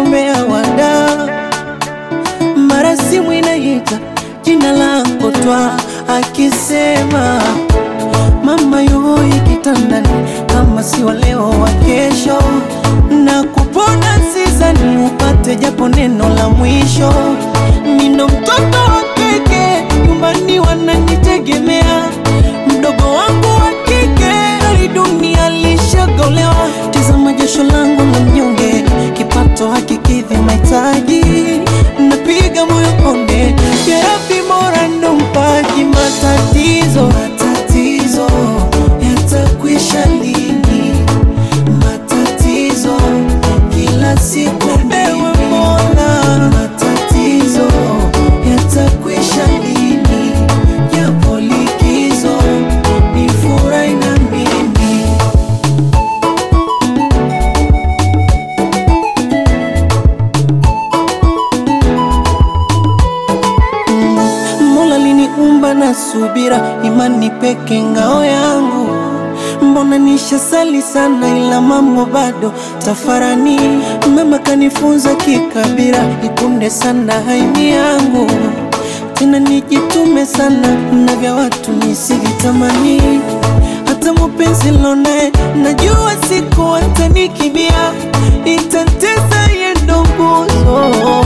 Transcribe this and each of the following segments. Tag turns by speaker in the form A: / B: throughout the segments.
A: umbea wada, mara simu inaita jina lako twa, akisema mama yoi kitandani, kama si wa leo wa kesho, na kupona sizani upate japo neno la mwisho. Nino mtoto wa keke, nyumbani wananitegemea, mdogo wangu wa kike, hali dunia lishagolewa. Tazama jasho langu la mnyonge, kipato hakikidhi mahitaji, napiga moyo konde, jerabi mora ndo mpaji matatizo matatizo yatakwisha lini? Matatizo kila siku ewe Mola, matatizo yatakwisha lini? Japo likizo ni furahi na mimi Mola liniumba na subira, imani peke ngao yangu. Mbona nishasali sana, ila mambo bado tafarani. Mama kanifunza kikabira, ikunde sana haini yangu, tena nijitume sana na vya watu nisivitamani. Hata mupenzi lonaye najua siku atanikimbia, itatesa yendo nguzo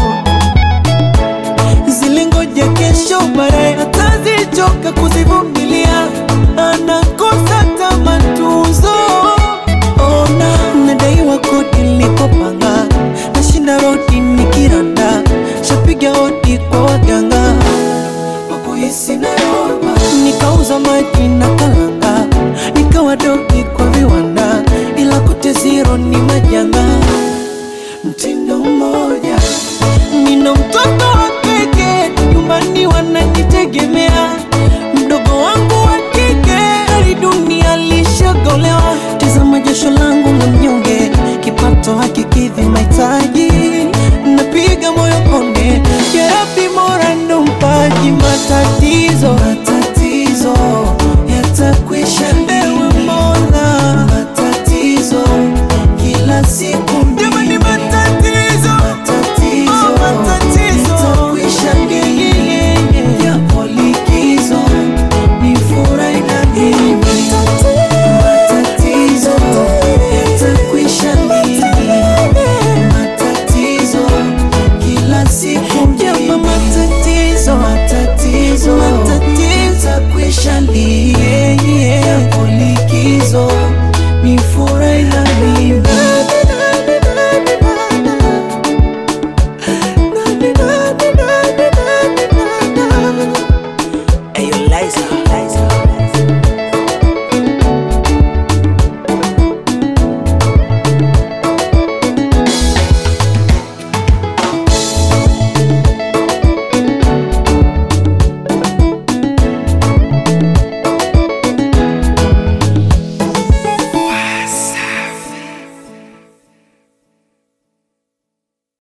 A: zilingoja kesho baadaye atazichoka kuzivumilia, anakosa tamatuzo. Ona nadaiwa kodi nilikopanga, nashinda rodi nikiranda, shapiga hodi kwa waganga wakuhisi Nairobi, nikauza maji na kalanga, nikawa dogi kwa viwanda, ila kote zero ni majanga mtindo mmoja. Nina mtoto wa keke, nyumbani wananitegemea,